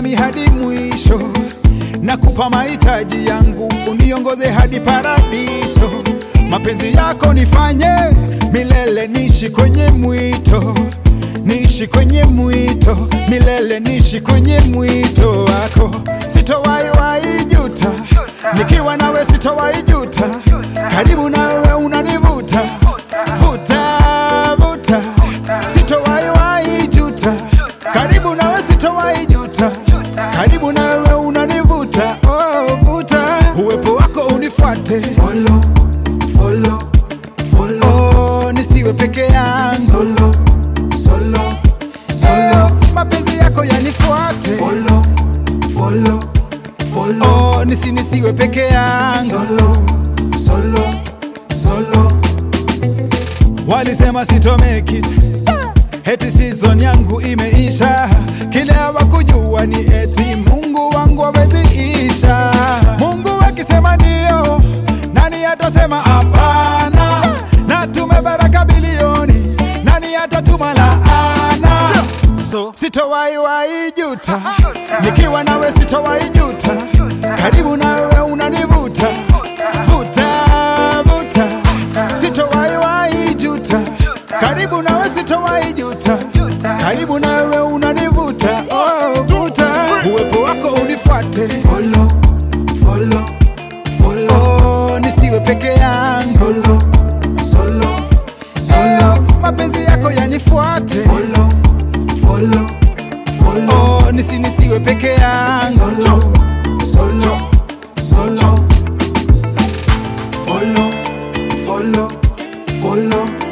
nami hadi mwisho, nakupa mahitaji yangu, uniongoze hadi paradiso. Mapenzi yako nifanye milele, niishi kwenye mwito, niishi kwenye mwito milele, niishi kwenye mwito wako, sitowahi wahi juta, nikiwa nawe sitowahi juta, karibu nawe unanivuta vuta vuta, sitowahi wahi juta, karibu nawe sitowahi juta, karibu nawe unanivuta oh, vuta, uwepo wako unifuate Follow, follow, follow. oh, nisiwe peke yangu Solo, solo, oh, solo. mapenzi yako yanifuate Follow, follow, follow. oh, nisi nisiwe peke yangu Solo, solo, solo. Walisema sito make it Eti season yangu imeisha, kile hawakujua ni eti Mungu wangu aweziisha. Mungu akisema ndio, nani atasema hapana? Na tumebaraka bilioni, nani atatuma laana? So sitowahi wahi juta, nikiwa nawe sitowahi juta, karibu nawe unanivuta vuta vuta, sitowahi wahi juta, karibu nawe sitowahi juta, karibu nawe unanivuta oh, vuta, uwepo wako unifuate Follow, follow, follow. oh, nisiwe peke yangu Solo, solo, solo. oh, mapenzi yako yanifuate Follow, follow, follow. oh, nisi nisiwe peke yangu Solo, solo, solo. Follow, follow, follow.